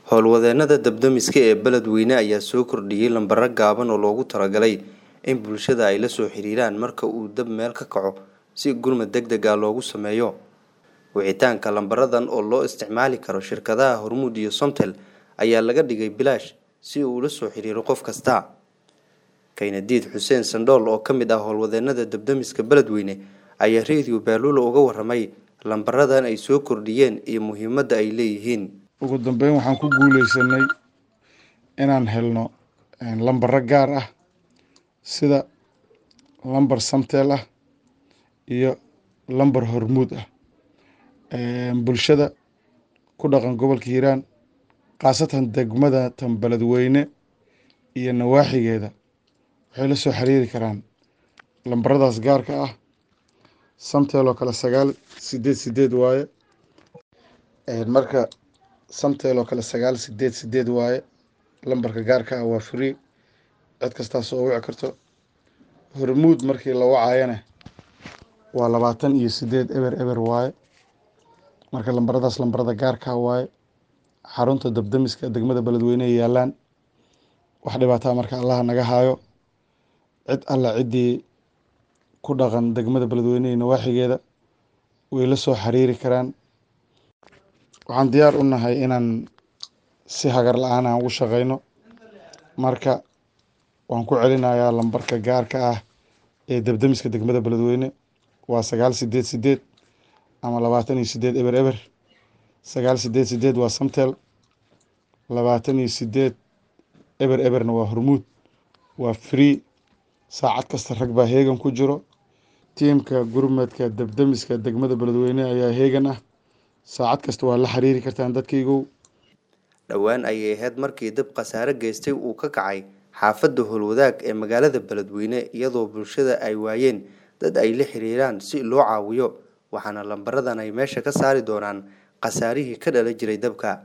howlwadeennada dabdamiska ee beledweyne ayaa soo kordhiyey lambaro gaaban oo loogu talagalay in bulshada ay la soo xiriiraan marka uu dab meel ka kaco si gurmad deg deg ah loogu sameeyo wicitaanka lambaradan oo loo isticmaali karo shirkadaha hormuud iyo somtel ayaa laga dhigay bilaash si uu ula soo xiriiro qof kasta kaynadiid xuseen sandhool oo ka mid ah howlwadeennada dabdamiska beledweyne ayaa radio baaluula uga waramay lambaradan ay soo kordhiyeen iyo muhiimadda ay leeyihiin ugu dambeyn waxaan ku guuleysanay inaan helno lambaro gaar ah sida lambar samtel ah iyo lambar hormuud ah bulshada ku dhaqan gobolka hiiraan khaasatan degmada tan beledweyne iyo nawaaxigeeda waxay la soo xiriiri karaan lambaradaas gaarka ah samtel oo kale sagaal sideed sideed waaye marka samtel oo kale sagaal sideed sideed waaye lambarka gaarka ah waa free cid kastaas oo wici karto hormuud markii la wacayana waa labaatan iyo sideed eber eber waaye marka lambaradaas lambarada gaarka waaye xarunta dabdamiska degmada beledweyne ay yaalaan wax dhibaataa marka allaha naga haayo cid alla ciddii ku dhaqan degmada beledweyne iyo nawaaxigeeda way la soo xiriiri karaan waxaan diyaar u nahay inaan si hagar la-aan aan ugu shaqeyno marka waan ku celinayaa lambarka gaarka ah ee dabdamiska degmada beledweyne waa sagaal sideed sideed ama labaatan iyo sideed eber eber sagaal sideed sideed waa samtel labaatan iyo sideed eber eberna waa hormuud waa free saacad kasta rag baa heegan ku jiro tiimka gurmadka dabdamiska degmada beledweyne ayaa heegan ah saacad kasta waa la xiriiri kartaan dadkaygow dhowaan ayay ahayd markii dab khasaare geystay uu ka kacay xaafadda howlwadaag ee magaalada beledweyne iyadoo bulshada ay waayeen dad ay la xiriiraan si loo caawiyo waxaana lambaradan ay meesha ka saari doonaan khasaarihii ka dhala jiray dabka